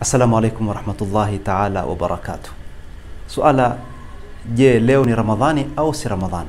Assalamu alaikum warahmatullahi taala wabarakatuh. Suala, je, leo ni Ramadhani au si Ramadhani?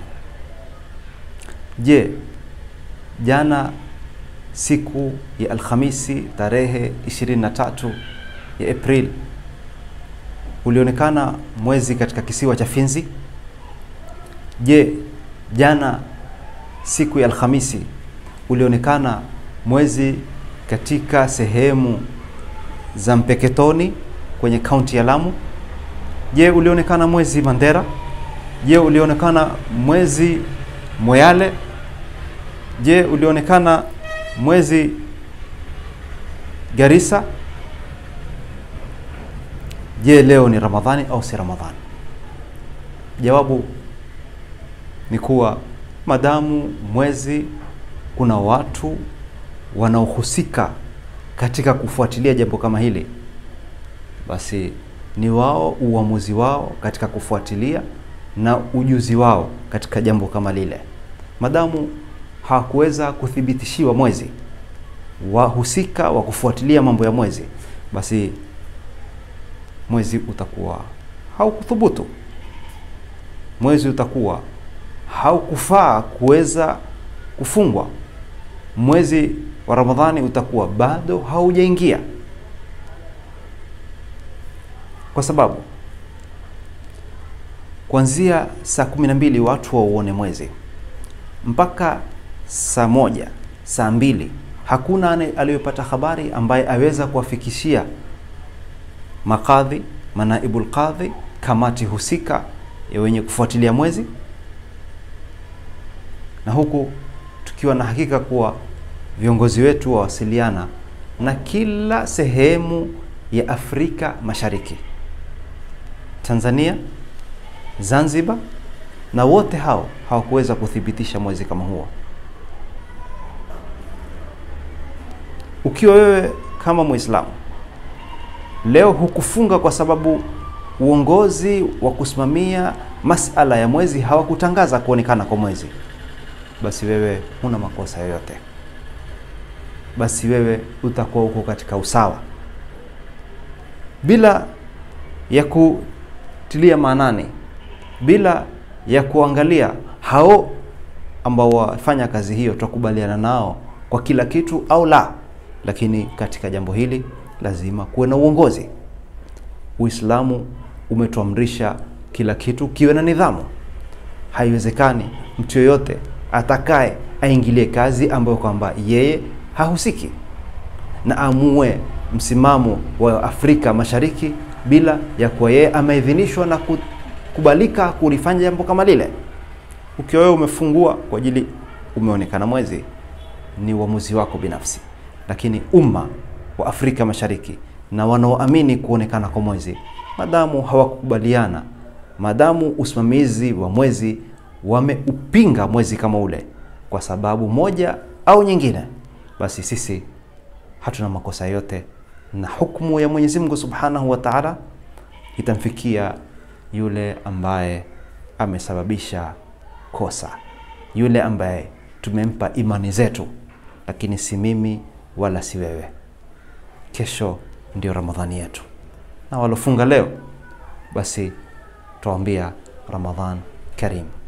Je, jana siku ya Alhamisi tarehe 23 ya Aprili ulionekana mwezi katika kisiwa cha Finzi? Je, jana siku ya Alhamisi ulionekana mwezi katika sehemu za Mpeketoni kwenye kaunti ya Lamu? Je, ulionekana mwezi Mandera? Je, ulionekana mwezi Moyale? Je, ulionekana mwezi Garissa? Je, leo ni Ramadhani au si Ramadhani? Jawabu ni kuwa madamu mwezi kuna watu wanaohusika katika kufuatilia jambo kama hili, basi ni wao uamuzi wao katika kufuatilia na ujuzi wao katika jambo kama lile. Madamu hawakuweza kuthibitishiwa mwezi, wahusika wa kufuatilia mambo ya mwezi, basi mwezi utakuwa haukuthubutu, mwezi utakuwa haukufaa kuweza kufungwa, mwezi wa Ramadhani utakuwa bado haujaingia, kwa sababu kuanzia saa kumi na mbili watu wauone mwezi mpaka saa moja saa mbili hakuna aliyopata habari ambaye aweza kuwafikishia makadhi, manaibul qadhi, kamati husika ya wenye kufuatilia mwezi, na huku tukiwa na hakika kuwa viongozi wetu wawasiliana na kila sehemu ya Afrika Mashariki, Tanzania, Zanzibar, na wote hao hawakuweza kuthibitisha mwezi kama huo. Ukiwa wewe kama Muislamu leo hukufunga kwa sababu uongozi wa kusimamia masala ya mwezi hawakutangaza kuonekana kwa mwezi, basi wewe huna makosa yoyote basi wewe utakuwa uko katika usawa, bila ya kutilia maanani, bila ya kuangalia hao ambao wafanya kazi hiyo tutakubaliana nao kwa kila kitu au la. Lakini katika jambo hili lazima kuwe na uongozi. Uislamu umetuamrisha kila kitu kiwe na nidhamu. Haiwezekani mtu yoyote atakaye aingilie kazi ambayo kwamba yeye hahusiki na amue msimamo wa Afrika Mashariki bila ya kuwa yeye ameidhinishwa na kukubalika kulifanya jambo kama lile. Ukiwa wewe umefungua kwa ajili umeonekana mwezi, ni uamuzi wako binafsi, lakini umma wa Afrika Mashariki na wanaoamini kuonekana kwa mwezi, madamu hawakukubaliana, madamu usimamizi wa mwezi wameupinga mwezi kama ule kwa sababu moja au nyingine basi sisi hatuna makosa yote, na hukumu ya Mwenyezi Mungu Subhanahu wa Ta'ala itamfikia yule ambaye amesababisha kosa, yule ambaye tumempa imani zetu, lakini si mimi wala si wewe. Kesho ndio Ramadhani yetu, na walofunga leo basi tuwaambia Ramadhan Karim.